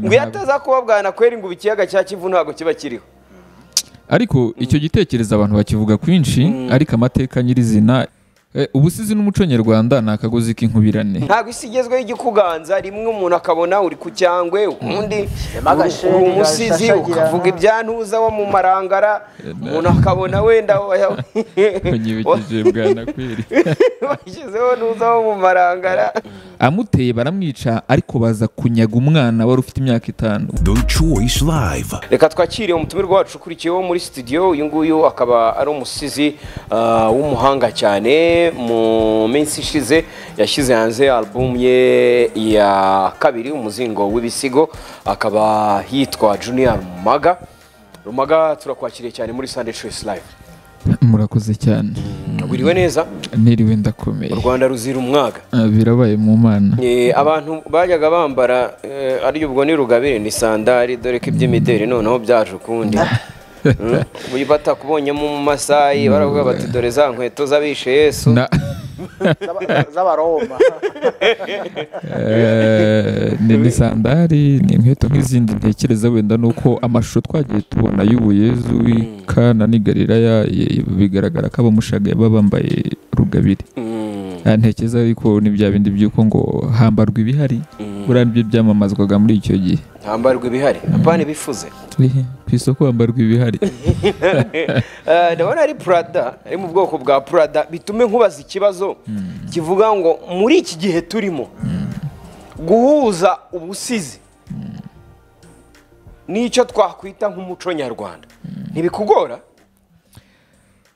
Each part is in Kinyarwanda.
ngo iyo ataza kuba bwanakweri ngo ubu ikiyaga cya kivu ntabwo kiba kiriho ariko icyo gitekerezo abantu bakivuga kwinshi ariko amateka nyirizina ubusizi n'umuco nyarwanda ni akagozi k'inkubirane ntabwo isi igezweho igikuganza rimwe umuntu akabona uri ku cyangwe undi uri umusizi ukavuga ibyantuza wo mu marangara umuntu akabona wenda banyibikije bwanakweri washyizeho ntuza wo mu marangara amuteye baramwica ariko baza kunyaga umwana wari ufite imyaka itanu The Choice Live. reka twakire umutumirwa wacu ukurikiyeho muri studio uyu nguyu akaba ari umusizi ah, w'umuhanga cyane mu minsi ishize yashyize hanze album ye ya kabiri umuzingo w'ibisigo akaba yitwa junior rumaga rumaga turakwakiriye cyane muri sunday choice live murakoze cyane wiriwe neza niriwe ndakomeye u rwanda ruzira umwaga Ah, birabaye mu mana Eh, abantu bajyaga bambara eh, ari ubwo ni rugabire ni sandari dore ko iby'imideri noneho byaje ukundi Mm. ubu batakubonyemo mu masayi baravuga bati dore za nkweto z'abishe yesu Na- Z'aba- z'abaroma Eh, ni ni sandari ni inkweto nk'izindi ntekereza wenda nuko amashusho twagiye tubona y'ubuyezu ikana n'i galilaya ye- bigaragara ko abamushagaye baba bambaye rugabire Mm, Ah, ntekereza ariko ni bya bindi by'uko ngo hambarwa ibihari buriya nibyo byamamazwaga muri icyo gihe ntambarwa ibihari apana bifuze Turi- ku isoko hambarwa ibihari Eh, ndabona ari purada ari mu bwoko bwa purada bitume nkubaza ikibazo kivuga ngo muri iki gihe turimo guhuza ubusizi n'icyo twakwita nk'umuco nyarwanda ntibikugora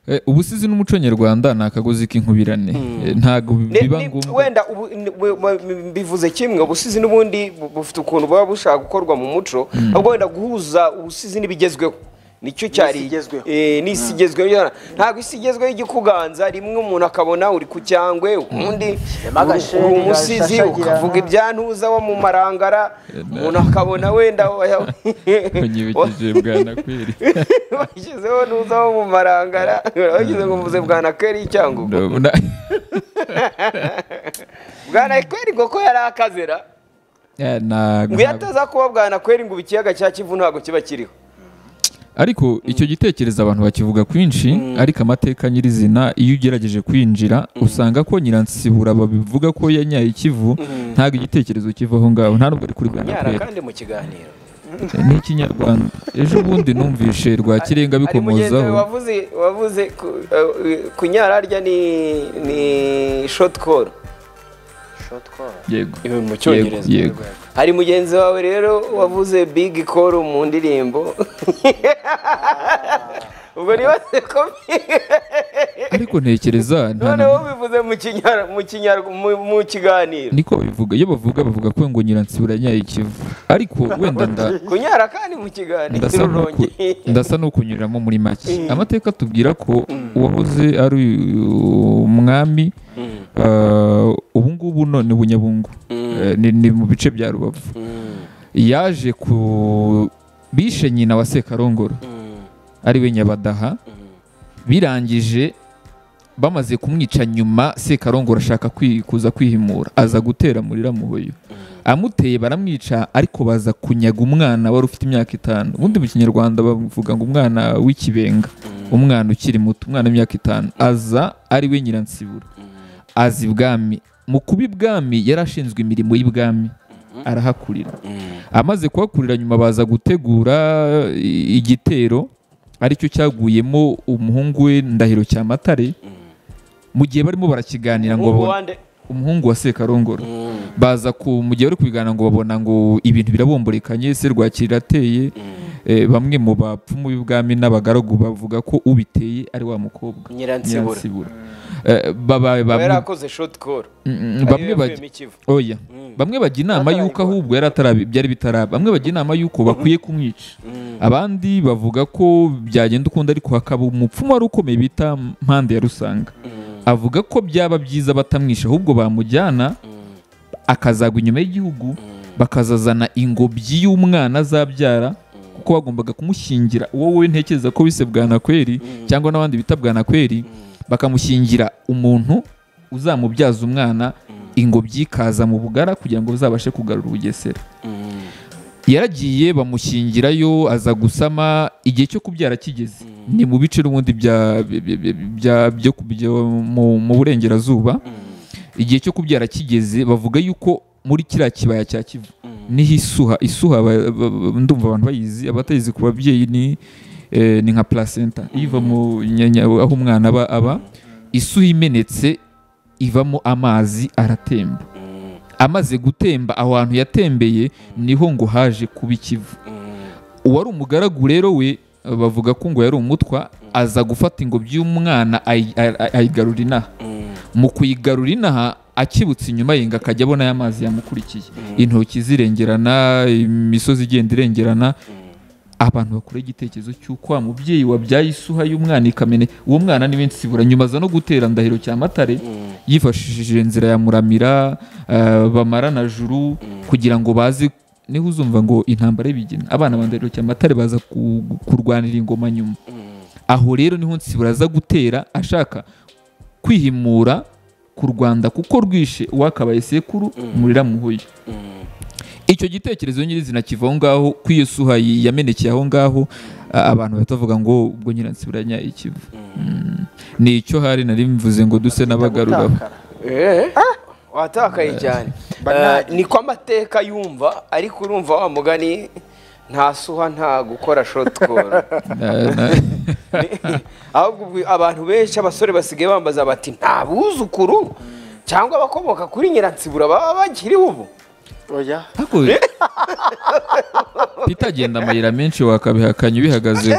Eh, ubusizi n'umuco nyarwanda ni akagozi k'inkubirane Eh, ntabwo Ne- biba ni- ngombwa wenda ubu- ni- bu- bu- bivuze kimwe ubusizi n'ubundi bu- bufite ukuntu buba bushaka gukorwa mu muco ahubwo wenda guhuza ubusizi n'ibigezweho nicyo cyari igezweho. eh, n'isi igezweho yona. ntabwo isi igezweho igikuganza rimwe umuntu akabona uri ku cyangwe undi uri agasheni uri umusizi gashashagirana. ukavuga ibyantuza wo mu marangara umuntu akabona wenda banyibikije bwanakweri washyizeho ntuza wo mu marangara washyize ngo mvuze bwanakeri icyangugu Na- bwanakweri ngo ko yari akazera Eh, ntabwo- ngo iyo ataza kuba bwanakweri ngo ubu ikiyaga cya kivu ntabwo kiba kiriho ariko icyo gitekerezo abantu bakivuga kwinshi ariko amateka nyirizina iyo ugerageje kwinjira usanga ko nyiransibura babivuga ko yanyaye ikivu ntabwo igitekerezo kiva aho ngaho nta nubwo ari kuri nyara bwanakweri kandi mu kiganiro ni ikinyarwanda ejo bundi numvishe rwa kirenga ari mugenzi we bikomozaho wavuze wavuze ku- eh, kunyararya ni ni shotikoro yego mu yego yego hari mugenzi wawe rero wavuze bigi koru mu ndirimbo ubwo nibaze ko ariko ntekereza nta na- noneho bivuze mu kinyar mu kinyar mu- mu kiganiro niko babivuga iyo bavuga bavuga ko ngo nyiransibura yanyaye ikivu ariko wenda nda kunyara kandi mu kiganiro ndasa n'uku- urongeye ndasa n'ukunyuriramo muri make amateka atubwira ko uwahoze ari umwami eh, ubu ngubu none bunyabungu Eh, ni- ni mu bice bya rubavu yaje ku bishe nyina wa sekarongoro ari we nyabadaha birangije bamaze kumwica nyuma sekarongoro ashaka kwi- kuza kwihimura aza gutera muri ramuhoyo amuteye baramwica ariko baza kunyaga umwana wari ufite imyaka itanu ubundi mu kinyarwanda bavuga ngo umwana w'ikibenga umwana ukiri muto umwana w'imyaka itanu aza ari we nyiransibura aza ibwami mu kuba ibwami yari ashinzwe imirimo y'ibwami arahakurira amaze kuhakurira nyuma baza gutegura i- igitero aricyo cyaguyemo umuhungu we ndahiro cyamatare mu gihe barimo barakiganira ngo Ubu babone- wande umuhungu wa sekarongoro baza ku mu gihe bari kubiganira ngo babona ngo ibintu birabomborekanye serwakira irateye eh, bamwe mu bapfumu b'ibwami n'abagaragu bavuga ko ubiteye ari wa mukobwa nyiransibura Nyiransibura. Eh, baba- aba bamwe- yarakoze shotikoro Mm, mm, bamwe bajya oya bamwe bajya inama y'uko ahubwo yari atarabi byari bitaraba bamwe bajya inama y'uko bakwiye kumwica abandi bavuga ko byagenda ukundi ariko hakaba umupfumu wari ukomeye bita mpande ya rusanga avuga ko byaba byiza batamwisha ahubwo bamujyana akazagwa inyuma y'igihugu bakazazana ingobyi y'umwana azabyara kuko bagombaga kumushyingira uwo wowe ntekereza ko bise bwanakweri cyangwa n'abandi bita bwanakweri bakamushyingira umuntu uzamubyaza umwana ingobyi ikaza mu bugara kugira ngo uzabashe kugarura ubugesera yaragiye bamushyingirayo aza gusama igihe cyo kubyara kigeze ni mu bice n'ubundi bya bya- bya- bya- byo ku- byo mu- mu burengerazuba igihe cyo kubyara kigeze bavuga yuko muri kiriya kibaya cya kivu niho isuha isuha ba- ba- ba- ndumva abantu bayizi abatayizi ku babyeyi ni eh, ni nka placenta iva mu nyanya aho umwana aba aba isuha imenetse ivamo amazi aratemba amaze gutemba aho hantu yatembeye niho ngo haje kuba ikivu uwari umugaragu rero we bavuga ko ngo yari umutwa aza gufata ingobyi y'umwana ayi- ayi- ayi- ayigarura inaha mu kuyigarura inaha akibutse inyuma yenga akajya abona aya mazi yamukurikiye intoki zirengerana imisozi igenda irengerana abantu bakora igitekerezo cy'uko wa mubyeyi wabyaye isuha y'umwana ikamene uwo mwana ni nsibura nyuma aza no gutera ndahiro cya matare yifashishije inzira ya muramira eh, bamara na juru kugira ngo baze niho uzumva ngo intambara y'ibigina abana ba ndahiro cya matare baza ku- kurwanira ingoma nyuma aho rero niho nsibura aza gutera ashaka kwihimura ku rwanda kuko rwishe uwakabaye sekuru murira muhuye icyo gitekerezo nyirizina kiva aho ngaho ko iyo suha yi- yamenekeye aho ngaho a- abantu batavuga ngo ubwo nyiransibiranya ikivu Mm. ni icyo hari nari mvuze ngo duse n'abagaruraho Eh, watakaye cyane Banali. Eh, ni ko amateka yumva ariko urumva wa mugani nta suha nta gukora shotoro Na- na- ahubwo ubwo abantu benshi abasore basigaye bambaza bati nta buzukuru cyangwa abakomoka kuri nyiransibura baba bakiriho ubu oya ariko pitagenda amayira menshi wakabihakanya ubihagaze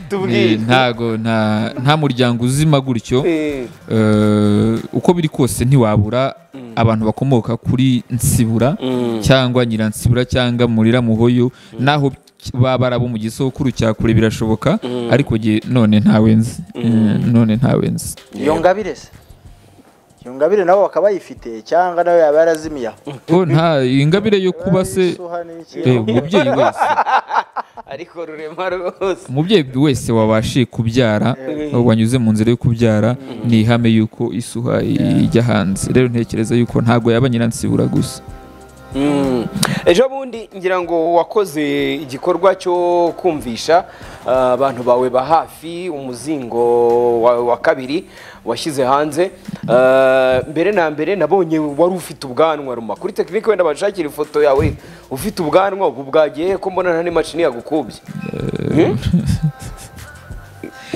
tubwire ntago nta nta muryango uzima gutyo Eh, Eh, uko biri kose ntiwabura abantu bakomoka kuri nsibura cyangwa nyiransibura cyangwa murira muhoyo naho ki- baba ari abo mu gisokuru cya kure birashoboka ariko jye none ntawe nzi Eh, none ntawe nzi iyo ngabire se iyo ngabire nabo bakaba bayifite cyangwa nawe yaba yarazimiye aho oh, nta ingabire yo kuba se Isuha ni iki? eh, umubyeyi wese ariko rurema rwose umubyeyi wese wabashiye kubyara Eh. wanyuze mu nzira yo kubyara ni ihame y'uko isuha ijya hanze rero ntekereza y'uko ntabwo yaba nyiransibura gusa Mm. ejo bundi ngira ngo wakoze igikorwa cyo kumvisha ah, abantu bawe ba hafi umuzingo wa, wa kabiri washyize hanze Ah, mbere na mbere nabonye wari ufite ubwanwa ruma kuri tekinike wenda bashakira ifoto yawe ufite ubwanwa ubu bwagiye ko mbona nta n'imashini yagukubye Hmm?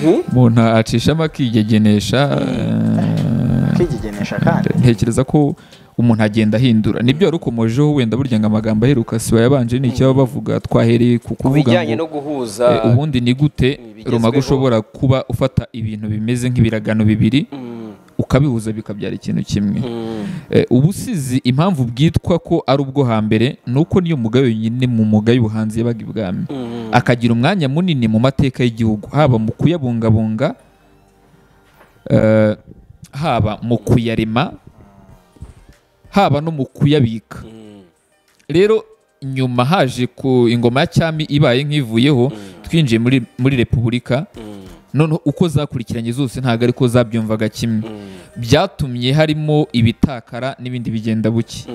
Hmm? umuntu acishamo akigegenesha eh, akigegenesha kandi ntekereza ko umuntu agenda ahindura nibyo wari ukomojeho wenda burya ngo amagambo aheruka siba yabanje ni icyaba bavuga twahereye ku ku kuvuga bijyanye no ngo guhuza eh, ubundi ni gute bigezweho. rumaga ushobora kuba ufata ibintu bimeze nk'ibiragano bibiri Mm, ukabihuza bikabyara ikintu kimwe mm, Eh, ubusizi impamvu bwitwa ko ari ubwo hambere ni uko niyo mugayo nyine mu mugayo ubuhanzi yabaga ibwami mm. akagira umwanya munini mu mateka y'igihugu haba mu kuyabungabunga eh, haba mu kuyarema haba no mu kuyabika rero nyuma haje ku ingoma ya cyami ibaye nk'ivuyeho twinjiye muri muri repubulika noneho uko zakurikiranye zose ntabwo ariko zabyumvaga kimwe byatumye harimo ibitakara n'ibindi bigenda buke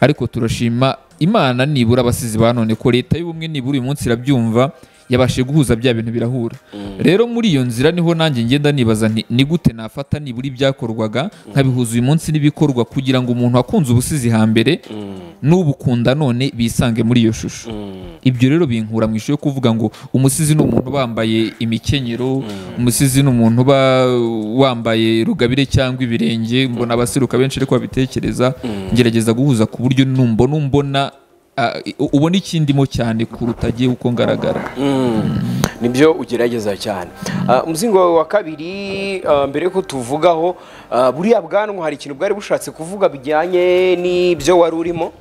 ariko turashima imana nibura abasizi ba none ko leta y'ubumwe nibura uyu munsi irabyumva yabashije guhuza bya bintu birahura rero muri iyo nzira niho nanjye ngenda nibaza nti ni gute nafata nibura ibyakorwaga nkabihuza uyu munsi n'ibikorwa kugira ngo umuntu wakunze ubusizi hambere n'ubukunda none bisange muri iyo shusho ibyo rero binkura mu ishusho yo kuvuga ngo umusizi ni umuntu bambaye imikenyero umusizi ni umuntu uba wambaye rugabire cyangwa ibirenge mbona abaseruka benshi ariko babitekereza ngerageza guhuza ku buryo numbona umbona ah, u- ubona ikindimo cyane kuruta agiye uko ngaragara nibyo ugerageza cyane Ah, umuzingo wawe wa kabiri ah, mbere yuko tuvugaho ah, buriya bwanwa hari ikintu bwari bushatse kuvuga bijyanye n'ibyo wari urimo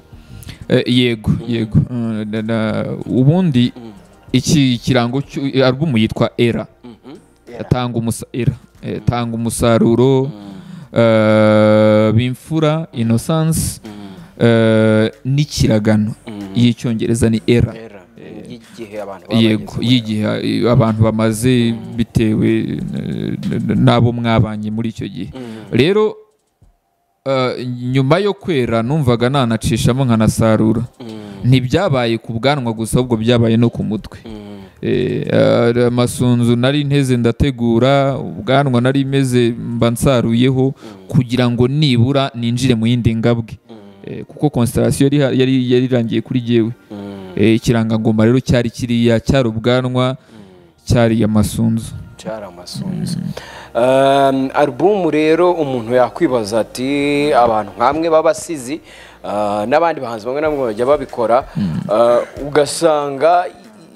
Eh, yego yego Eh, na- na- ubundi iki kirango cy'u- alubumu yitwa era tanga umusa- era Eh, tanga umusaruro eh, bimfura innocence eh, n'ikiragano y'icyongereza ni era y'igihe abantu yego y'igihe eh, abantu bamaze bitewe eh, n- n- n'abo mwabanye muri icyo gihe rero eh, nyuma yo kwera numvaga nanacishamo nkanasarura ntibyabaye ku bwanwa gusa ahubwo byabaye no ku mutwe Eh, ah, amasunzu nari nteze ndategura ubwanwa nari meze mba nsaruyeho kugira ngo nibura ninjire mu yindi ngabwe Eh, kuko konsitarasiyo yari ha- yari- yari irangiye kuri jyewe Eh, ikirangagoma rero cyari kiriya cyari ubwanwa cyari amasunzu cyari amasunzu Um, alubumu rero umuntu yakwibaza ati abantu nk'amwe b'abasizi uh, n'abandi bahanzi bamwe na bamwe bajya babikora uh, ugasanga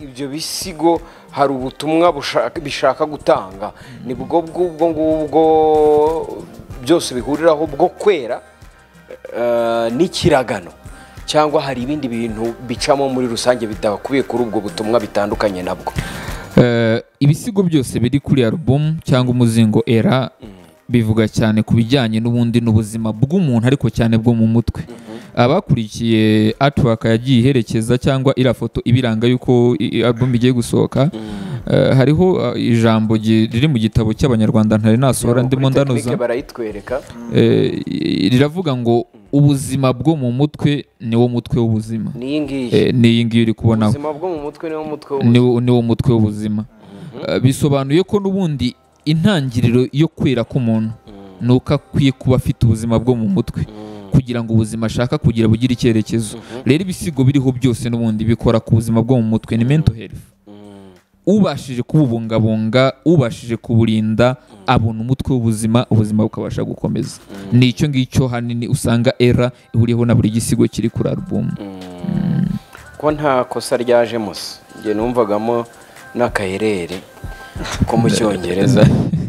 ibyo bisigo hari ubutumwa bushaka- bishaka gutanga nibwo bw'ubwo ngubwo byose bihuriraho bwo kwera uh, n'ikiragano cyangwa hari ibindi bintu bicamo muri rusange bidakubiye kuri ubwo butumwa bitandukanye nabwo Eh, ibisigo byose biri kuri alubumu cyangwa umuzingo era bivuga cyane ku bijyanye n'ubundi n'ubuzima bw'umuntu ariko cyane bwo mu mutwe abakurikiye atiwaka yagiye iherekeza cyangwa iriya foto ibiranga y'uko i- i- alubumu igiye gusohoka eh, hariho eh, ijambo gi- riri mu gitabo cy'abanyarwanda ntari nasohora ndimo Kuri technique ndanoza barayitwereka Eh, i- riravuga ngo ubuzima bwo mu mutwe niwo mutwe w'ubuzima niyi ngiyi Eh, ni iyi ngiyi uri kubonaho ubuzima bwo mu mutwe niwo mutwe ni w'ubuzima wo- ni wo mutwe w'ubuzima Eh, bisobanuye ko n'ubundi intangiriro yo kwera k'umuntu ni uko akwiye kuba afite ubuzima bwo mu mutwe kugira ngo ubuzima ashaka kugira bugire icyerekezo rero ibisigo biriho byose n'ubundi bikora ku buzima bwo mu mutwe ni mental health ubashije kububungabunga ubashije kuburinda abona umutwe w'ubuzima ubuzima bukabasha gukomeza ni icyo ngicyo hanini usanga era ihuriyeho na buri gisigo kiri kuri alubumu ko nta kosa ryajemo se njye numvagamo n'akaherere ko mu cyongereza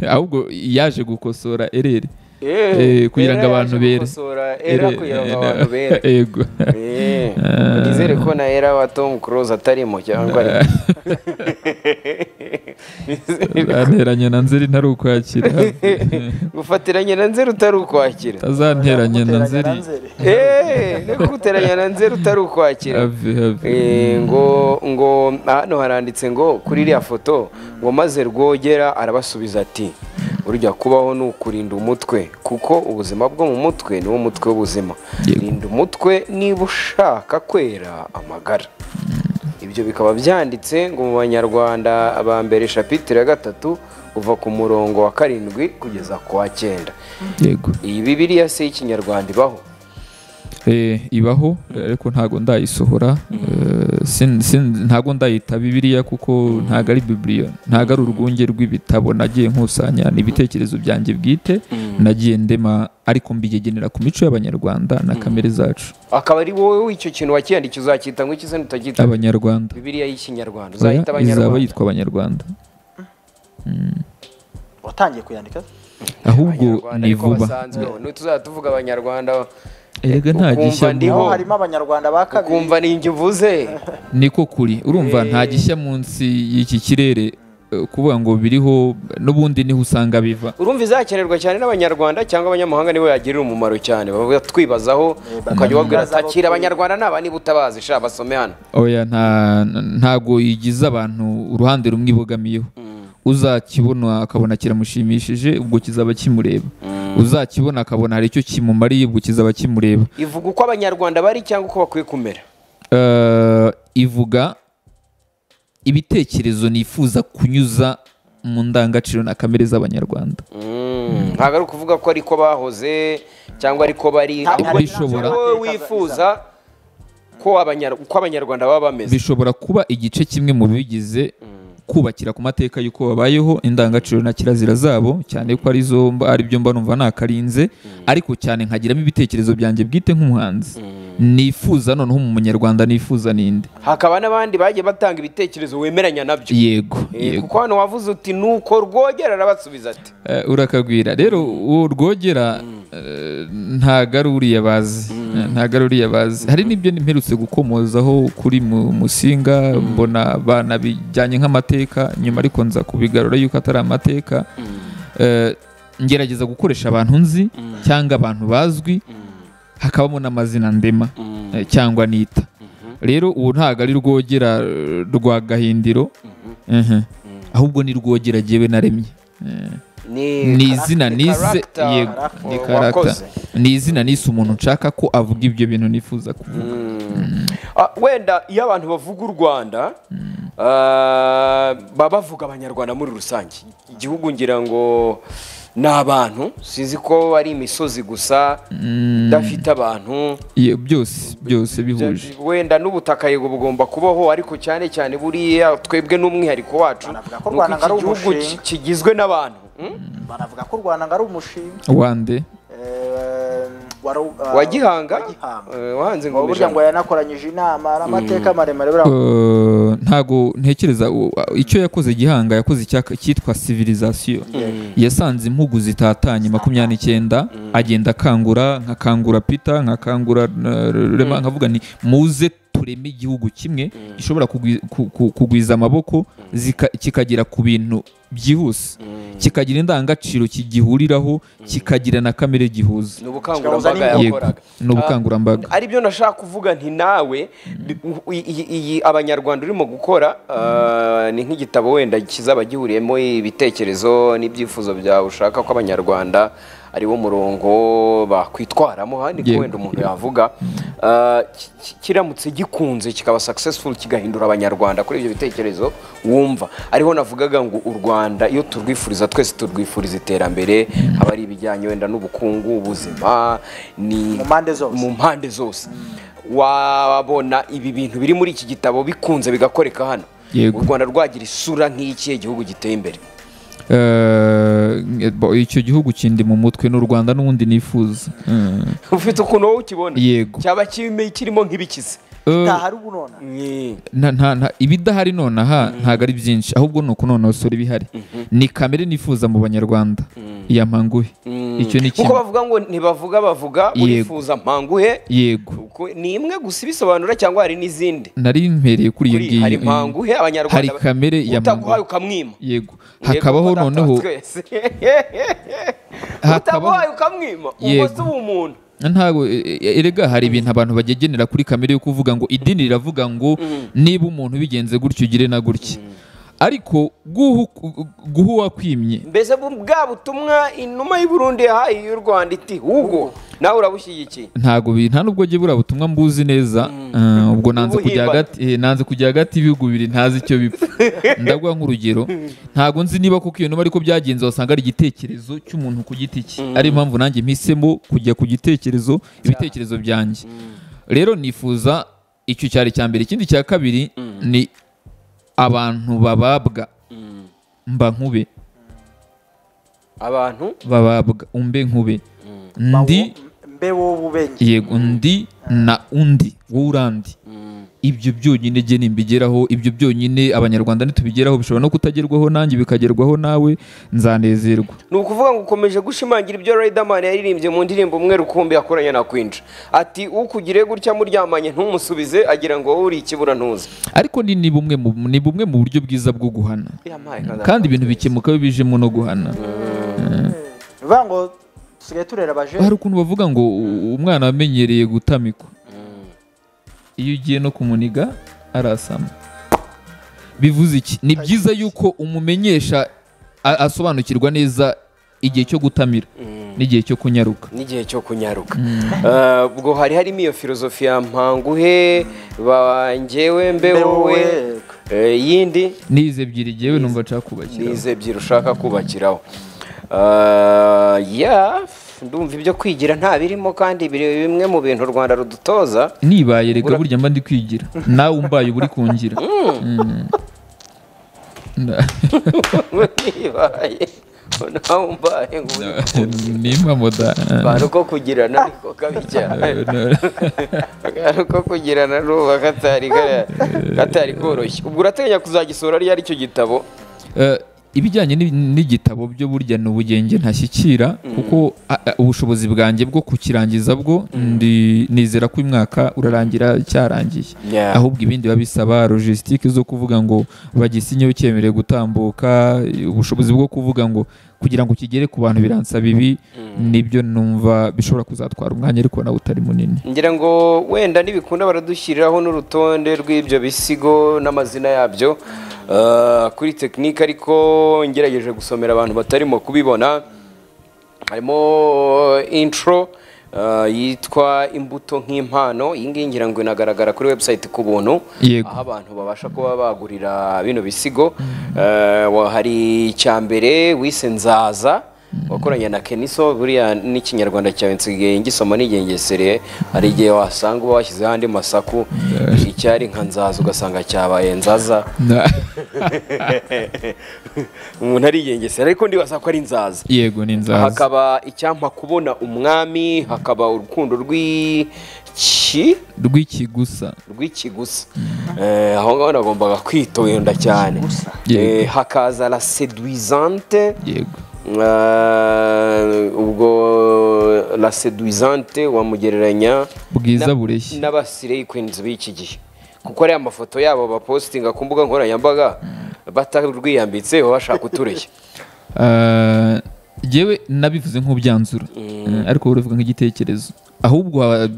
ahubwo yaje gukosora erere Eh, kugira ngo abantu bere era kugira ngo abantu bere yego Eh, nizere ko na era wa tom close atarimo cyangwa ari nteranye na nzeri ntari ukwakira gufatiranya na nzeru utari ukwakira azanteranye na Guteranya nzeri na Nzeri. Eh, no guteranya na nzeru utari ukwakira have have Eh, ngo ngo hano haranditse ngo kuri iriya foto ngo maze rwogera arabasubiza ati urujya kubaho ni ukurinda umutwe kuko ubuzima bwo mu mutwe niwo mutwe w'ubuzima Yego. rinda umutwe niba ushaka kwera amagara ibyo bikaba byanditse ngo mu banyarwanda ba mbere shapitire ya gatatu uva ku murongo wa karindwi kugeza ku wa cyenda yego iyi bibiriya se y'ikinyarwanda ibaho Eh, ibaho ariko ntago ndayisohora Eh, sin- sin- ntago ndayita bibiliya kuko ntago ari bibiliya ntago ari urwunge rw'ibitabo nagiye nkusanya ni ibitekerezo byanjye bwite nagiye ndema ariko mbigegenera ku mico y'abanyarwanda na kamere zacu akaba ari wowe w'icyo kintu wakiyandikiye uzacyita ngo iki se ntutacyita abanyarwanda bibiliya y'ikinyarwanda Oya, uzahita izaba abanyarwanda yitwa abanyarwanda watangiye kuyandika ahubwo Abanyarwanda ni ariko vuba basanzweho ntituzajya tuvuga abanyarwanda erega nta ukumva gishya ndi- naho Iho. harimo abanyarwanda ba kabiri ukumva ni njye uvuze niko kuri urumva nta gishya munsi y'iki kirere eh, kuvuga ngo biriho n'ubundi niho usanga biva urumva izakenerwa cyane n'abanyarwanda cyangwa abanyamahanga nibo yagirira umumaro cyane baba batwibazaho ukajya ubabwira ati akira abanyarwanda naba niba utabazi sha basome hano oya nta ntago yigiza abantu uruhande rumwe ibogamiyeho uzakibona akabona kiramushimishije ubwo kizaba kimureba uzakibona akabona hari icyo kimumariye ubwo kizaba kimureba ivuga uko abanyarwanda bari cyangwa uko bakwiye kumera Eh, ivuga ibitekerezo nifuza kunyuza mu ndangagaciro na kamere z'abanyarwanda Mm, ntabwo ari ukuvuga ko ariko bahoze cyangwa ariko bari Nta- ahubwo bishobora. wowe wifuza ko abanyar- uko abanyarwanda baba bameze bishobora kuba igice kimwe mu bigize kubakira ku mateka y'uko babayeho indangagaciro na kirazira zabo cyane ko arizo mba- ari byo mba numva nakarinze ariko cyane nkagiramo ibitekerezo byanjye bwite nk'umuhanzi nifuza noneho mu munyarwanda nifuza ninde hakaba n'abandi bagiye batanga ibitekerezo wemeranya nabyo yego Eh, yego kuko hano wavuze uti nuko rwogera arabasubiza ati Eh, urakagwira rero uwo rwogera eh, ntago ari uriya bazi Eh, ntago ari uriya bazi hari n'ibyo mperutse gukomozaho kuri mu- musinga mbona bana bijyanye nk'amateka nyuma ariko nza kubigarura yuko atari amateka Eh, ngerageza gukoresha abantu nzi cyangwa abantu bazwi hakabamo n'amazina ndema eh, cyangwa nita rero uwo ntago ari rwogera eh, rwa gahindiro Mhm. ahubwo ni rwogera jyewe naremye Eh ni izina ni nise character yego ni wakoze. karata ni izina nise umuntu nshaka ko avuga ibyo bintu nifuza kuvuga Ah, wenda iyo abantu bavuga u rwanda ah, baba bavuga abanyarwanda muri rusange igihugu ngira ngo ni abantu sinzi ko ari imisozi gusa idafite abantu Ye- byose byose bihuje wenda n'ubutaka yego bugomba kubaho ariko cyane cyane buriya twebwe n'umwihariko wacu Banavuga ko u ni uko Rwanda ari iki gihugu umushinga. ki- kigizwe n'abantu Hmm? banavuga ko u rwanda ngo ari umushinga wande Eh, waru- ah, wa gihanga wa Gihanga. Eh, wahanze ngo burya ngo ingomijana yanakoranyije inama n'amateka maremare buriya Eh, ntago ntekereza u- a- icyo yakoze gihanga yakoze icyaka- cyitwa civilization yasanze impugu zitatanye makumyabiri n'icyenda agenda akangura nkakangura peter nkakangura eh, rema nkavuga nti muze tureme igihugu kimwe gishobora kugwi- ku- ku- kugwiza amaboko zika- kikagera ku bintu byihuse kikagira indangagaciro kigihuriraho kikagira na kamere gihuza ni ubukangurambaga Yego. yego yakoraga ni ubukangurambaga ari byo nashaka kuvuga nti nawe bi- u- i- i- iyi abanyarwanda urimo gukora ah, ni nk'igitabo wenda kizaba gihuriyemo ibitekerezo n'ibyifuzo byawe ushaka ko abanyarwanda ari wo murongo bakwitwaramo handi ko Yego. wenda umuntu yavuga Ah, ki- ki- kiramutse gikunze kikaba successful kigahindura abanyarwanda kuri ibyo bitekerezo wumva ariho navugaga ngo u rwanda iyo turwifuriza twese turwifuriza iterambere haba ari ibijyanye wenda n'ubukungu ubuzima ni Mu mpande zose. mu mpande zose wabona ibi bintu biri muri iki gitabo bikunze bigakoreka hano Yego. u rwanda rwagira isura nk'ikihe gihugu giteye imbere Eh, bo- icyo gihugu kindi mu mutwe n'u rwanda n'ubundi nifuza Mm. ufite ukuntu wowe ukibona Yego. cyaba kime- kirimo nk'ibikize Eh, hari ubu none nta- nta- nta- ibidahari nonaha ntabwo ari byinshi ahubwo ni ukunonosora ibihari ni kamere nifuza mu banyarwanda iya mpanguhe icyo ni kuko kimwe bavuga ngo ntibavuga bavuga Yego. urifuza mpanguhe yego Uko- ni imwe gusa ibisobanura cyangwa hari n'izindi nari mpereye kuri iyo Kuri- ngiyo hari mpanguhe abanyarwanda hari kamere ya utaguhaye mpanguhe ukamwima yego Yego, hakabaho data wa noneho twese. Hakabaho- utaguhaye ukamwima ubwo Yego. si ubumuntu ntabwo e- e- erega hari ibintu abantu bagegenera kuri kamere yo kuvuga ngo idini riravuga ngo niba umuntu bigenze gutya ugire na gutya ariko guha uku- guha uwakwimye mbese bu- bwa butumwa inuma y'u Burundi yahaye y'u rwanda iti hugo nawe urabushyigikiye ntabwo bi- nta nubwo jye buriya butumwa mbuzi neza eh, ubwo nanze kujya Ubuhimba. hagati eh, nanze kujya hagati y'ibihugu bibiri ntazi icyo bipfa ndaguha nk'urugero ntabwo nzi niba kuko iyo numa ariko byagenze wasanga ari igitekerezo cy'umuntu ku giti cye ari impamvu nanjye mpisemo kujya ku gitekerezo ibitekerezo byanjye rero nifuza icyo cyari cya mbere ikindi cya kabiri ni abantu bababwa mba nkube abantu bababwa umbe nkube ndi mbe wowe ubenge yego undi na undi wowe urandi ibyo byonyine jye nimbigeraho ibyo byonyine abanyarwanda ntitubigeraho bishobora no kutagerwaho nanjye bikagerwaho nawe nzanezerwa ni ukuvuga ngo ukomeje gushimangira ibyo Riderman yaririmbye mu ndirimbo umwe rukumbi yakoranye na Quincy ati ukugire gutya muryamanye ntumusubize agira ngo wowe uri ikibura ntuze ariko ni ni bumwe mu ni bumwe mu buryo bwiza bwo guhana kandi ibintu bikemuka iyo bijemo no guhana bivuga ngo dusigaye turera abajene hari ukuntu bavuga ngo u- umwana wamenyereye gutamikwa iyo ugiye no kumuniga arasama bivuze iki ni byiza yuko umumenyesha a- asobanukirwa neza igihe cyo gutamira n'igihe cyo kunyaruka n'igihe cyo kunyaruka Ah, ubwo hari harimo iyo filozofi ya mpanguhe bangewe mbe Mbe wowe wowe. Eh, yindi n'izi ebyiri jyewe numva nshaka kubashyiraho nize ebyiri ushaka kubakiraho Ah, ya ndumva ibyo kwigira nta birimo kandi biri bimwe mu bintu u rwanda rudutoza nibaye reka burya mba ndi kwigira nawe umbaye uba uri kungira Mm. Na- nibaye nawe umbaye ngo uri ni impamoda abantu ko kugirana ariko kabi cyane abantu ko kugirana n'uba katari ka- katari koroshye ubwo urateganya kuzagisura ryari icyo gitabo Eh, ibijyanye n'i- n'igitabo byo burya ni ubugenge ntashyikira kuko a- a- ubushobozi bwanjye bwo kukirangiza bwo ndi- nizera ko uyu mwaka urarangira cyarangiye Yeah. ahubwo ibindi biba bisaba logisitike zo kuvuga ngo bagisinyeho cyemerewe gutambuka ubushobozi bwo kuvuga ngo kugira ngo kigere ku bantu biransaba ibi nibyo numva bishobora kuzatwara umwanya ariko nawe utari munini ngira ngo wenda nibikunda baradushyiriraho n'urutonde rw'ibyo bisigo n'amazina yabyo Ah, kuri tekinike ariko ngerageje gusomera abantu batarimo kubibona harimo intro ah, yitwa imbuto nk'impano iyi ngiyi ngira ngo inagaragara kuri website ku buntu Yego. aho abantu babasha kuba bagurira bino bisigo Eh, wa- hari icya mbere wise nzaza wakoranye na keniso buriya n'ikinyarwanda cyawe nsigaye ngisoma nigengesereye hari igihe wasanga uba washyizeho andi masaku icyari nka nzaza ugasanga cyabaye nzaza Na- umuntu arigengesera ariko ndibaza ko ari nzaza yego ni nzaza hakaba icyampa kubona umwami hakaba urukundo rw'iki rw'ikigusa rw'ikigusa Eh, aho ngaho nagombaga kwitonda cyane Eh, hakaza la seduisante yego Eh, ubwo la seduisante wamugereranya bwiza na- bureshya n'abasirei kwinzi b'iki gihe kuko ariya mafoto yabo bapositinga ku mbuga nkoranyambaga batarwiyambitse baba bashaka utureshya Ah, jewe nabivuze nk'ubyanzura Eh, ariko wowe uravuga nk'igitekerezo ahubwo ha-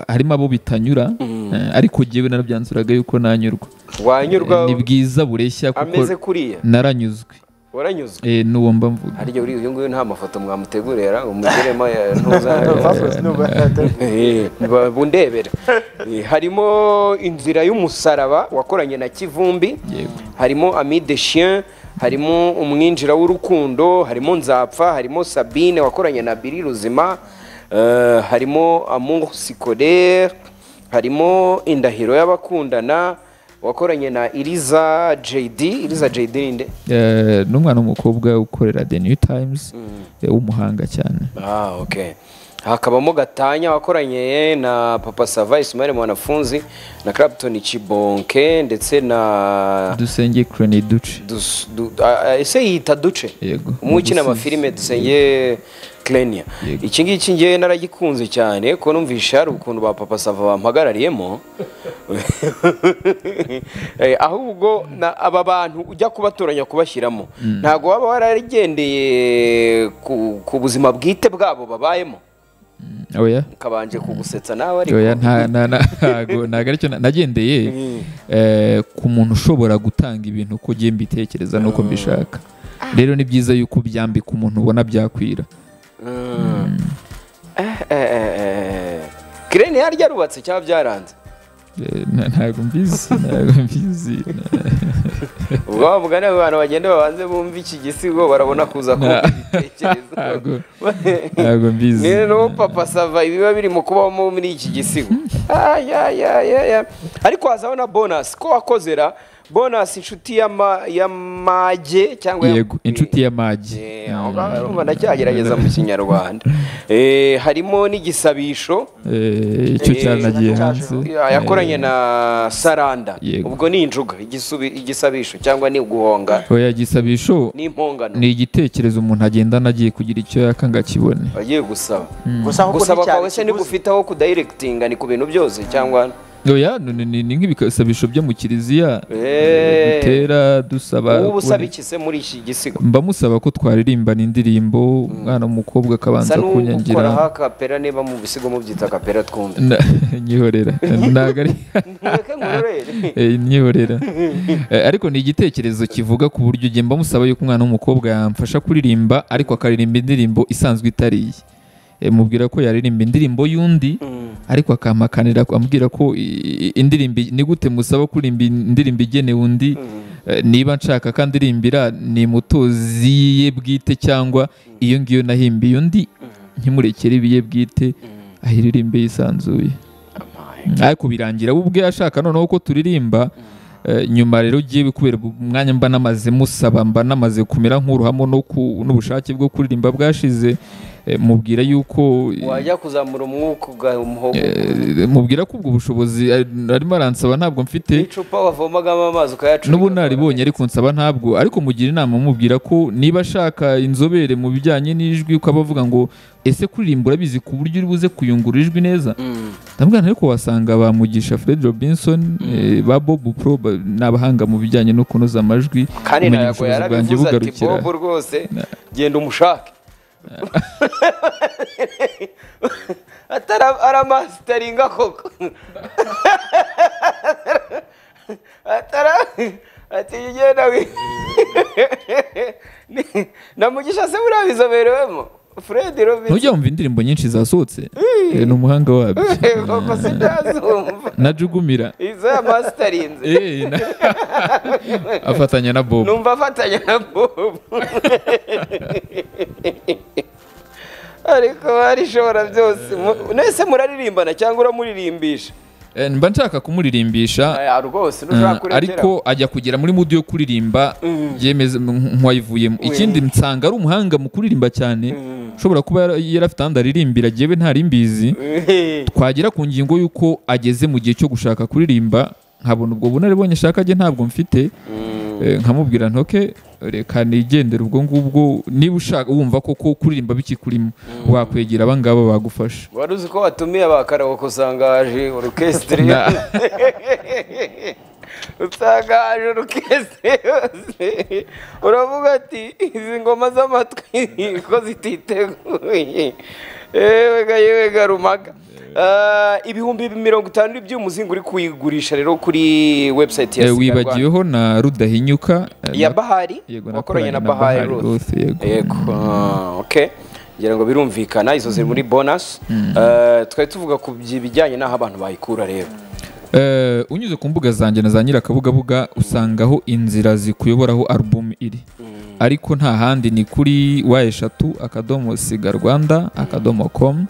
harimo abo bitanyura eh, ariko jewe narabyanzuraga yuko nanyurwa wanyurwa Eh, ni bwiza bureshya ameze kuko kuriya naranyuzwe waranyuzwe Eh, n'uwo mba mvuga harya uriya uyu nguyu nta mafoto mwamutegurira umugiremo ya- ntuza Fasos nubwo atari- Eh, ba- bundebera Eh, harimo inzira y'umusaraba wakoranye na kivumbi Yego. harimo ami de chien harimo umwinjira w'urukundo harimo nzapfa harimo sabine wakoranye na biri ruzima eh, harimo amungu sikodere harimo indahiro y'abakundana wakoranye na iriza jd iriza jd ni nde Eh, n'umwana w'umukobwa ukorera the new times eh, w'umuhanga cyane Ah, okay. Hakabamo Gatanya wakoranye na Papa Sava Ismail mwanafunzi na Clapton Chibonke ndetse na dusenge crane duce Dus- du, a- a- ese yita duce Yego. umwe ukina Duce. amafilime dusenge Clenia Yego. iki ngiki ngewe naragikunze cyane ko numvisha hari ukuntu ba Papa Sava bampagarariyemo Eh, ahubwo na- aba bantu ujya kubatoranya kubashyiramo ntabwo waba waragendeye ku- ku buzima bwite bwabo babayemo oya kabanje kugusetsa nawe ariko oya nta nta nta- ntago ntago aricyo na- nagendeye eh, ku muntu ushobora gutanga ibintu uko ugiye mbitekereza n'uko mbishaka rero ni byiza yuko byambika umuntu ubona byakwira Mm. Eh, eh, eh, eh. kireni yaryo arubatse cyangwa byaranze Eh, nta- ntago mbizi ntago mbizi ubwo bavuga nawe abantu bagenda babanze bumva iki gisigo barabona kuza kumva ibitekerezo ntago ntago mbizi ni no papa sava ibiba biri mu kubamo muri iki gisigo Ah, ya, ya, ya, ya. ariko hazaho na bonasi ko wakozera bonasi inshuti y'ama- y'amage cyangwa ya- yego inshuti y'amagi Eh, aho ngaho urumva ndacyagerageza mu kinyarwanda Eh, harimo n'igisabisho Eh, icyo Eh, cyanagiye hanze yakoranye na saranda Yego. ubwo ni injuga igisubi- igisabisho cyangwa ni uguhonga oya gisabisho ni impongano ni igitekerezo umuntu agendana agiye kugira icyo yaka ngo akibone agiye gusaba Gusa ahubwo gusaba nticyari kwawe se kiguzi. ntigufite aho kudayiregitinga ni ku bintu byose cyangwa oya ni- ni- ni- ni nk'ibisabisho byo mu kiliziya Eh. dutera dusaba ubu usaba kubona- iki se muri iki gisigo mba musaba ko twaririmba indirimbo umwana w'umukobwa akabanza sa n'ukora kunyangira akapera niba mu bisigo mubyita akapera twumve Na- nyihorera ntabwo ari ntureke nkurorere Eh, nyihorera Eh, ariko ni igitekerezo kivuga ku buryo ugiye mba musaba yuko umwana w'umukobwa yamfasha kuririmba ariko akaririmba indirimbo isanzwe itari iye Eh, mubwira ko yaririmba indirimbo y'undi ariko akamakanira ambwira ko i- i- indirimbo i- ni gute musaba kuririmba indirimbo igenewe undi Eh, niba nshaka kandi irimbira ni mutozi ye bwite cyangwa iyo ngiyo nahimbiye undi nkimurekere ibiye bwite ahiririmbe yisanzuye ariko birangira we ubwe ashaka noneho ko turirimba eh, nyuma rero ugiye kubera umwanya mba namaze musaba mba namaze kumera nk'uruhamo no ku- n'ubushake bwo kuririmba bwashize eh, mubwira yuko wajya kuzamura umwuka ugaha umuhogo eh, mubwira ko ubwo bushobozi eh, arimo aransaba ntabwo mfite n'icupa wavomagamo amazi ukayacurika n'ubunararibonye ariko nsaba ntabwo ariko mugira inama mubwira ko niba ashaka inzobere mu bijyanye n'ijwi ukaba uvuga ngo ese kuririmba urabizi ku buryo uri buze kuyungurura ijwi neza Mm. ndabwira ariko wasanga ba Mugisha Fred Robinson eh, ba Bob Pro ba- ni abahanga mu bijyanye no kunoza amajwi kandi kumenya ntabwo ubushobozi bwanjye yarabivuze ati bugarukira bobo rwose genda umushake atari aramasitaringa koko atara ati genda wi na mugisha se murabizoberewemo fred robinson ntujya wumva indirimbo nyinshi zasohotse Eh, ni umuhanga wabyo koko sindazumva najugumira izo yamasitarinze Eh, na- afatanya na bob numva afatanya na bobo ariko barishobora byose Mu- mwese muraririmbana cyangwa uramuririmbisha Eh, mba nshaka kumuririmbisha Aya, rwose Mm, ntushaka kurengera ariko ajya kugera muri mudu yo kuririmba yemeza nk- nk'uwayivuyemo ikindi nsanga ari umuhanga mu kuririmba cyane ushobora kuba yara- yari afite ahandi aririmbira jyewe ntarimbizi twagera ku ngingo y'uko ageze mu gihe cyo gushaka kuririmba nkabona ubwo bunararibonye ashaka ajye ntabwo mfite Eh, nkamubwira ntoke reka nigendere ubwo ngubwo niba ushaka wumva koko kuririmba bikikurimo wakwegera abangaba bagufasha wari uzi ko watumiye abakarabuko usangaje orukesitiri Na- usangaje orukesitiri yose uravuga ati izi ngoma z'amatwi ko zititeguye ewe ga yewe ga rumaga Ah, ibihumbi mirongo itanu by'umuzingo uri kuyigurisha rero kuri website ya Eh, Sika Rwanda. wibagiweho na rudahinyuka eh, ya na- bahari Yego, nakoranye wakoranye na na Bahari bahari Ruth, Ruth. yego. yego ah, okay ngira ngo birumvikana izo ziri muri bonus Eh, twari tuvuga ku bijyanye n'aho abantu bayikura rero Eh, unyuze ku mbuga zanjye na za nyirakabugabuga usangaho inzira zikuyobora aho alubumu iri ariko nta handi ni kuri wa eshatu akadomo siga rwanda akadomo komu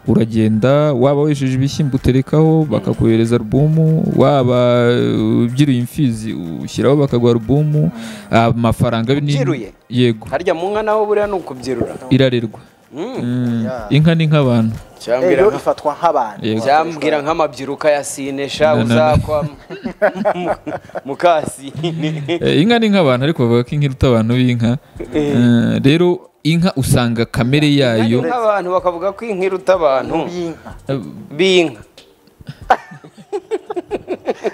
uragenda waba wejeje ibishyimbo uterekaho bakakohereza alubumu waba eh, ubyiruye imfizi ushyiraho bakaguha alubumu amafaranga ni- Ubyiruye? yego harya mu nka naho buriya ni ukubyirura irarerwa Mm, inka ni nk'abantu cyambwira rero nka- ifatwa nk'abantu yego cyambwira nk'amabyiruka ya sinesha Na, na, na. uzakwa mu- mukasine Eh, inka ni nk'abantu ariko bavuga ko inka iruta abantu b'inka Eh, rero inka usanga kamere yayo nk'abantu bakavuga ko inka iruta abantu b'inka b'inka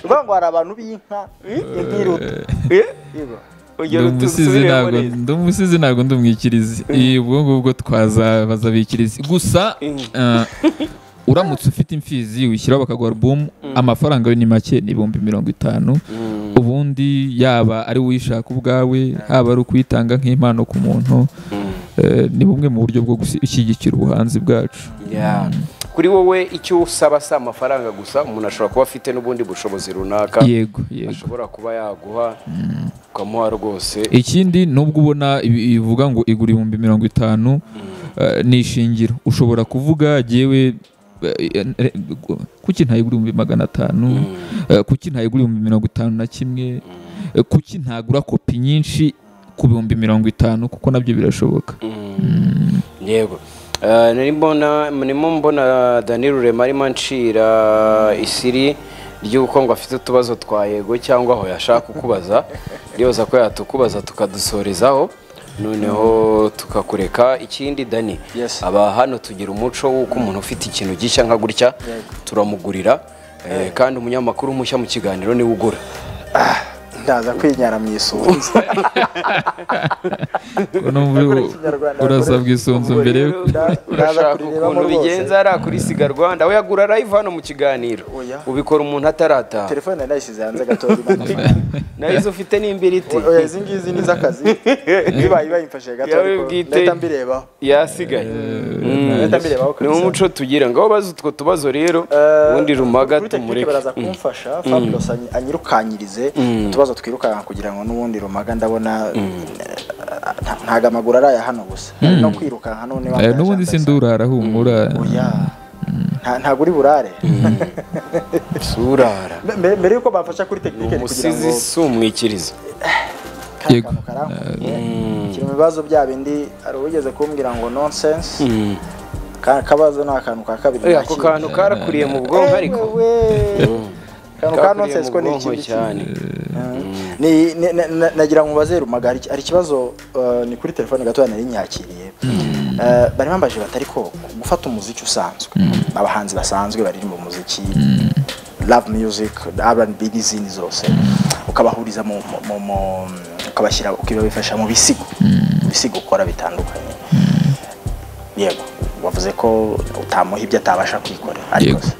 uvuga ngo hari abantu b'inka inka iruta Eh? Yego. Ndi ugero umusizi tusubire ntabwo- muri izi ndi umusizi ntabwo ndi umwikirizi Eh, ubwo ngubwo twazabaza abikirizi gusa eh, uramutse ufite imfizi wishyiraho bakaguha alubumu amafaranga yo ni make ni ibihumbi mirongo itanu ubundi yaba ari uwishaka ubwawe haba ari ukuyitanga nk'impano ku muntu Eh, ni bumwe mu buryo bwo gushyigikira ubuhanzi bwacu Yeah. kuri wowe icyo usaba si amafaranga gusa umuntu ashobora kuba afite n'ubundi bushobozi runaka yego yego ashobora kuba yaguha ukamuha rwose ikindi nubwo ubona ibi- bivuga ngo igura ibihumbi mirongo itanu eh, ni ishingiro ushobora kuvuga jewe eh, eh, kuki ntayigura ibihumbi magana atanu Eh, kuki ntayigura ibihumbi mirongo itanu na kimwe Eh, kuki ntagura kopi nyinshi ku bihumbi mirongo itanu kuko nabyo birashoboka yego Eh, nari mbona nimo mbona dani rurema arimo anshira isiri ry'uko ngo afite utubazo twa yego cyangwa aho yashaka kukubaza ryoza ko yatukubaza tukadusorezaho noneho tukakureka ikindi dani Yes. aba hano tugira umuco w'uko umuntu ufite ikintu gishya nka gutya turamugurira eh, kandi umunyamakuru mushya mu kiganiro niwe ugura ndaza kwinyara mu isunzu Numva Nakora ikinyarwanda, urasabwa nakora- isunzu mbere yo- urashaka kurireba ukuntu muri bose. bigenza hariya kuri siga rwanda we yagura live hano mu kiganiro Oya. ubikora umuntu atarataha telefone nari nayishyize hanze gatoya imana. nayo izo ufite n'imbiriti Oya, izi ngizi ni iz'akazi ibaye bayimfashije gato Yawe ariko bwite. ndahita mbirebaho yasigaye Leta mbirebaho ni kabisa. umuco tugira ngo baze utwo tubazo rero Eh, ubundi rumaga kuri tekinike tumureke baraza kumfasha Fabulous anyi- anyirukanyirize utubazo twirukanka kugira ngo n'ubundi rumaga ndabona eh, nta- ntago amaguru araya hano gusa Hari no kwirukanka none Eh, wambaye n'ubundi ashaka sindurara humura sa- oya Nta- ntago uri burare surara Mbe- mbere mbere yuko bamfasha kuri tekinike ni kugira umusizi ngo si umwikiriza ka Yego. kantu karankuye kiri mu bibazo bya bindi hari uwigeze kumbwira ngo nonsense ka kabazo ni akantu ka kabiri Eh, ako nakiriye. kantu karakuriye mu bwonko ariko akantu ka Kakuriye nonsense mu ko ni bwonko ikindi kintu cyane Ni- ni- na- na- nagira ngo mubaze rumaga hari hari ikibazo eh, ni kuri telefone gatoya nari nyakiriye Eh, bari bambaje batari ko gufata umuziki usanzwe abahanzi basanzwe baririmba umuziki love music R&B n'izindi zose ukabahuriza mu mu- mu- mu- ukabashyira ukabifasha mu bisigo mu bisigo ukora bitandukanye yego wavuze ko utamuha ibyo atabasha kwikorera ariko Yego. se,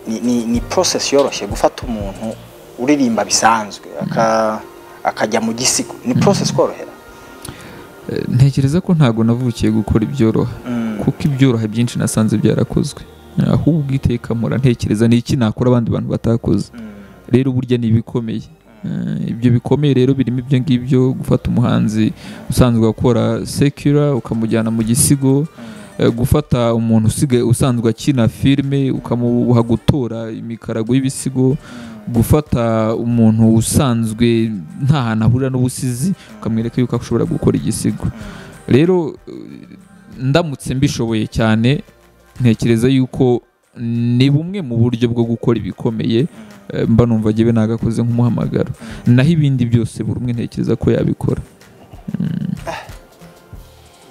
ni, ni, ni process yoroshye gufata umuntu uririmba bisanzwe aka, akajya mu gisigo ni process korohera ntekereza ko ntabwo navukiye gukora ibyoroha kuko ibyoroha byinshi nasanze byarakozwe ahubwo iteka mpora ntekereza ni iki nakora abandi bantu batakoze rero burya ni ibikomeye Eh, ibyo bikomeye rero birimo ibyo ngibyo gufata umuhanzi usanzwe akora sekira ukamujyana mu gisigo eh, gufata umuntu usigaye usanzwe akina filime ukamuha gutora imikarago y'ibisigo gufata umuntu usanzwe nta hantu ahurira n'ubusizi ukamwereka yuko ashobora gukora igisigo rero eh, ndamutse mbishoboye cyane ntekereza yuko ni bumwe mu buryo bwo gukora ibikomeye eh, mba numva njyewe nagakoze nk'umuhamagaro naho ibindi byose buri umwe ntekereza ko yabikora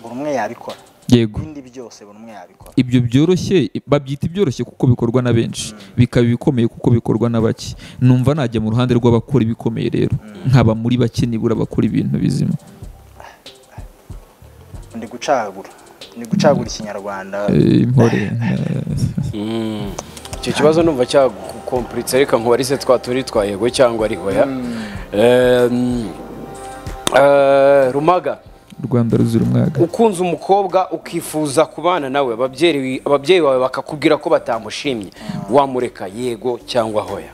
buri umwe yabikora yego ibindi byose buri umwe yabikora ibyo byoroshye babyita ibyoroshye kuko bikorwa na benshi bikaba ibikomeye kuko bikorwa na bake numva najya mu ruhande rw'abakora ibikomeye rero nkaba muri bake nibura bakora ibintu bizima ndi gucagura ndi gucagura ikinyarwanda Eh, impore Mm. icyo kibazo numva cyagukompuritse reka nkubarize twa turi twa yego cyangwa ari hoya Em, eh, rumaga eh, rwanda ruzira umwaga ukunze umukobwa ukifuza kubana nawe ababyeyi ababyeyi bawe bakakubwira ko batamushimye wamureka yego cyangwa hoya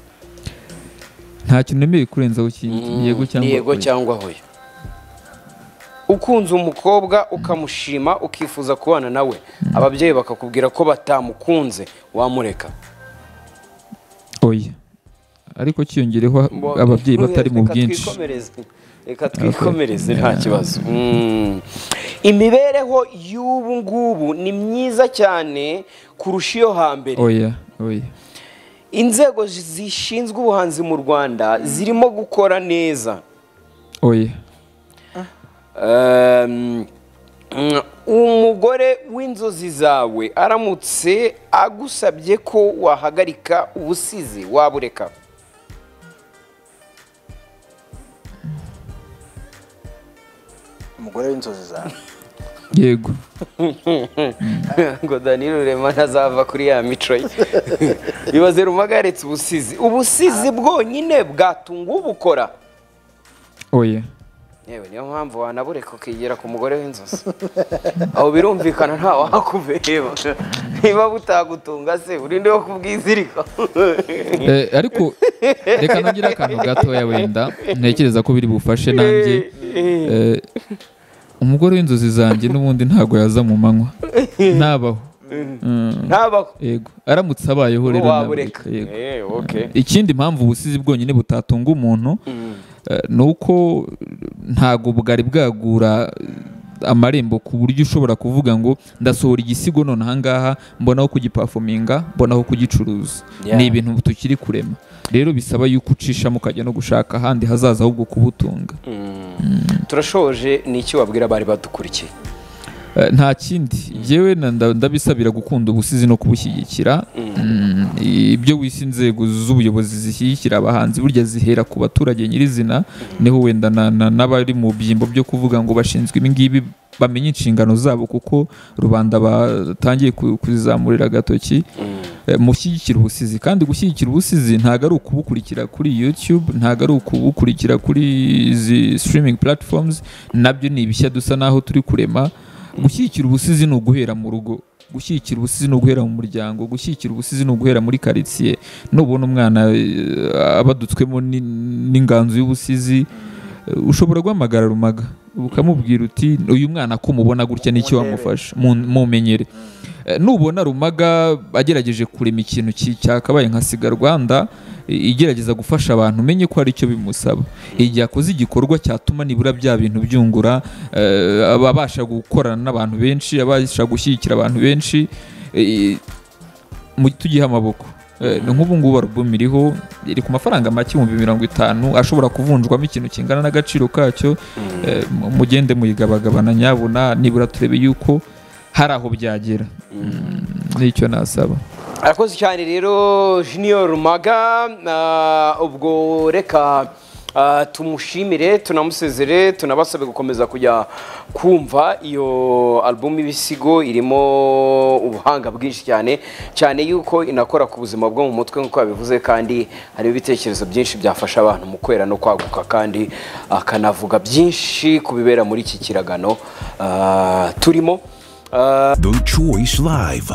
nta kintu nemeye kurenzaho ikindi ni yego Ni cyangwa yego oya. cyangwa hoya ukunze umukobwa ukamushima ukifuza kubana nawe ababyeyi bakakubwira ko batamukunze wamureka oya ariko cyiyongereho ababyeyi batari mu Reka bwinshi twikomereze. reka twikomereze nta kibazo Mm. imibereho y'ubu ngubu ni myiza cyane kurusha iyo hambere oya oya inzego zishinzwe ubuhanzi mu rwanda zirimo gukora neza oya Um, mm, umugore w'inzozi zawe aramutse agusabye ko wahagarika ubusizi wabureka umugore w'inzozi zawe yego ngo danilo rurema ntazava kuri ya mico ye bibaze rumaga yaretse ubusizi ubusizi bwonyine bwatunga ubukora oya yewe niyo mpamvu wanabureka ukigera ku mugore w'inzozi aho birumvikana nta wakubeba niba butagutunga se urinde wo kubwizirika Eh, ariko reka nongere akantu gatoya wenda ntekereza ko biri bufashe nanjye Eh, umugore w'inzozi zanjye n'ubundi ntabwo yaza mu manywa nabaho Mm, ntabaho yego aramutse abayeho rero wabureka nabureka, yego Eh, okay. ikindi mpamvu ubusizi bwonyine butatunga umuntu eh, ni uko ntabwo bwari bwagura eh, amarembo ku buryo ushobora kuvuga ngo ndasohora igisigo none ahangaha mbonaho kugipafominga mbonaho kugicuruza Yeah. ni ibintu tukiri kurema rero bisaba yuko ucishamo ukajya no gushaka ahandi hazaza ahubwo kubutunga turashoje ni iki wabwira abari badukurikiye Eh, nta kindi njyewe na- nda- ndabisabira gukunda ubusizi no kubushyigikira Mm, ibyo wise inzego z'ubuyobozi zishyigikira abahanzi burya zihera ku baturage nyirizina niho wenda na- na- n'abari mu byimbo byo kuvuga ngo bashinzwe ibi ngibi bamenye inshingano zabo kuko rubanda batangiye ku- kuzizamurira agatoki Eh, mushyigikira ubusizi kandi gushyigikira ubusizi ntabwo ari ukubukurikira kuri youtube ntabwo ari ukubukurikira kuri izi streaming platforms nabyo ni ibishya dusa naho turi kurema gushyigikira ubusizi ni uguhera mu rugo gushyigikira ubusizi ni uguhera mu muryango gushyigikira ubusizi ni uguhera muri karitsiye nubona umwana eh, abadutswemo ni- n'inganzo y'ubusizi eh, ushobora guhamagara rumaga ukamubwira uti uyu mwana ko umubona gutya n'icyo wamufasha mu- mumenyere Eh, nubona rumaga agerageje kurema ikintu ki- cyakabaye nka siga rwanda i- igerageza gufasha abantu umenye ko hari icyo bimusaba igihe akoze igikorwa cyatuma nibura bya bintu byungura eh, aba abasha gukorana n'abantu benshi abasha gushyigikira abantu benshi eh, mu tugihe amaboko Eh, ni nk'ubu ngubu album iriho iri ku mafaranga make ibihumbi mirongo itanu ashobora kuvunjwamo ikintu kingana n'agaciro kacyo Eh, mu- mugende muyigabagabana nyabuna nibura turebe yuko hari aho byagera Mm, nicyo nasaba arakoze cyane rero junior rumaga na- ubwo reka Ah, tumushimire tunamusezere tunabasabe gukomeza kujya kumva iyo album y'ibisigo irimo ubuhanga bwinshi cyane cyane yuko inakora ku buzima bwo mu mutwe nk'uko yabivuze kandi hari ibitekerezo byinshi byafasha abantu mu kwera no kwaguka kandi akanavuga byinshi ku bibera muri iki kiragano ah, turimo The Choice Live.